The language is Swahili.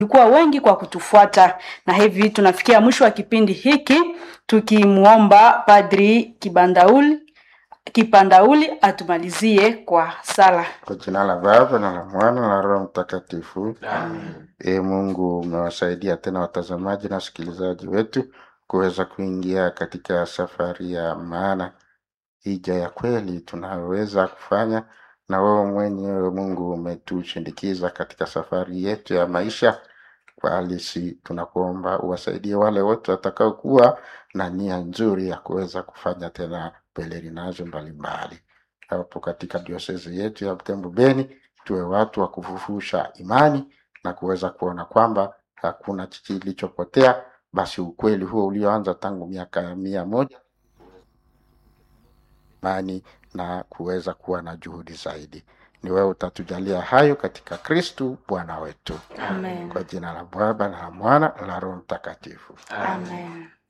Tulikuwa wengi kwa kutufuata, na hivi tunafikia mwisho wa kipindi hiki tukimwomba Padri Kibandauli Kipandauli atumalizie kwa sala. Kwa jina la Baba na la Mwana na la Roho Mtakatifu. Amen. E Mungu, umewasaidia tena watazamaji na wasikilizaji wetu kuweza kuingia katika safari ya maana, hija ya kweli tunayoweza kufanya, na wewe mwenyewe Mungu umetushindikiza katika safari yetu ya maisha kwa halisi. Tunakuomba uwasaidie wale wote watakaokuwa na nia nzuri ya kuweza kufanya tena pelerinazo mbalimbali hapo katika diosezi yetu ya Butembo Beni, tuwe watu wa kufufusha imani na kuweza kuona kwamba hakuna kilichopotea. Basi ukweli huo ulioanza tangu miaka mia moja imani na kuweza kuwa na juhudi zaidi. Ni wewe utatujalia hayo katika Kristu Bwana wetu, Amen. kwa jina la Baba na la Mwana na la Roho Mtakatifu. Amen.